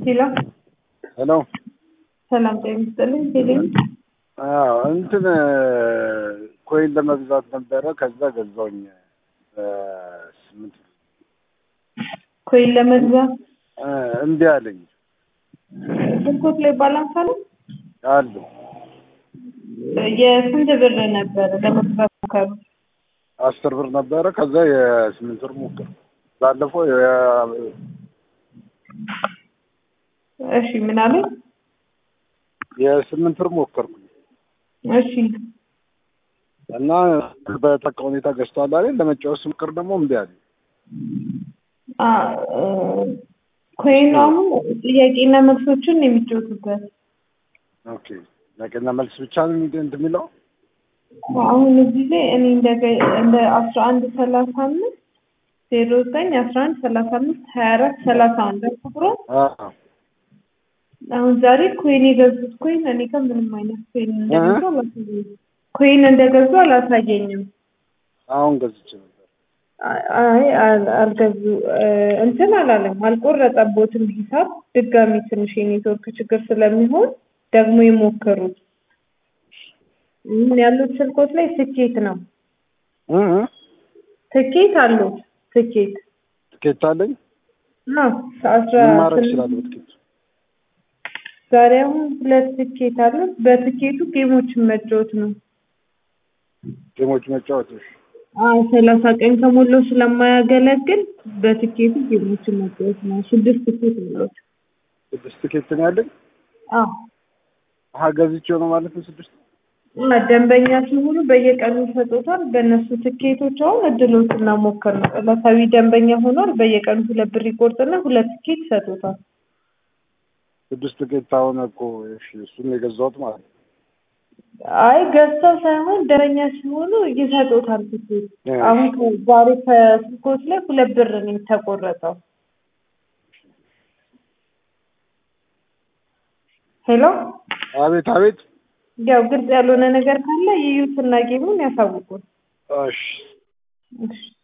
ሄሎ ሄሎ ሰላም ጤና ይስጥልኝ። ቴሌ አዎ እንትን ኮይን ለመግዛት ነበረ። ከዛ ገዛውኝ ስምንት ኮይን ለመግዛት እ እምቢ አለኝ ስልኮት ላይ ባላንስ አለ። አሉ የስንት ብር ነበረ ለመግዛት ሞከሩ? አስር ብር ነበረ። ከዛ የስምንት ብር ሞክር ባለፈው የ- እሺ ምን አለ? የስምንት ብር ሞከርኩኝ እሺ እና በጠቃ ሁኔታ ገዝቷል አለኝ። ለመጫወት ስሞክር ደግሞ እምቢ አለኝ። አ እ ኮይኑ አሁን ጥያቄና መልሶችን ነው የሚጫወቱበት። ኦኬ ጥያቄና መልስ ብቻ ነው እንትን የሚለው አሁን እዚህ ላይ እኔ እንደ እንደ አስራ አንድ ሰላሳ አምስት ዜሮ ዘጠኝ አስራ አንድ ሰላሳ አምስት ሀያ አራት ሰላሳ አንድ ቁጥሩ አዎ አሁን ዛሬ ኮይን የገዙት ኮይን እኔ ጋር ምንም አይነት ኮይን እንደገዙ አላሳየኝም። ኮይን እንደገዙ አላሳየኝም። አሁን ገዝቼ ነበር። አይ አል- አልገዙ እ እንትን አላለም አልቆረጠቦትም ሂሳብ ድጋሚ ትንሽ የኔትወርክ ችግር ስለሚሆን ደግሞ የሞከሩት ምን ያሉት ስልኮት ላይ ስኬት ነው እ እ ትኬት አሉት ትኬት ትኬት አለኝ። አዎ አስራ ምን ማድረግ ስምንት እችላለሁ በትኬት? ዛሬ አሁን ሁለት ትኬት አሉት በትኬቱ ጌሞችን መጫወት ነው ጌሞች መጫወት እሺ። አዎ ሰላሳ ቀን ከሞላው ስለማያገለግል በትኬቱ ጌሞችን መጫወት ነው ስድስት ትኬት አሉት ስድስት ትኬት ነው ያለኝ። አዎ አሀ ገዝቼው ነው ማለት ነው ስድስት እና ደንበኛ ሲሆኑ በየቀኑ ይሰጡታል። በእነሱ ትኬቶች አሁን እድሎችን መሞከር ነው። ዕለታዊ ደንበኛ ሆኗል። በየቀኑ ሁለት ብር ይቆርጥና ሁለት ትኬት ይሰጡታል። ስድስት ትኬት አሁን እኮ እሺ እሱን የገዛሁት ማለት ነው። አይ ገዝተው ሳይሆን ደንበኛ ሲሆኑ ይሰጡታል ትኬት። እ አሁን ከ- ዛሬ ከስልኮች ላይ ሁለት ብር ነው የተቆረጠው። ሄሎ አቤት አቤት። ያው ግልጽ ያልሆነ ነገር ካለ ይዩትና ጌሙን ያሳውቁን። እሺ እሺ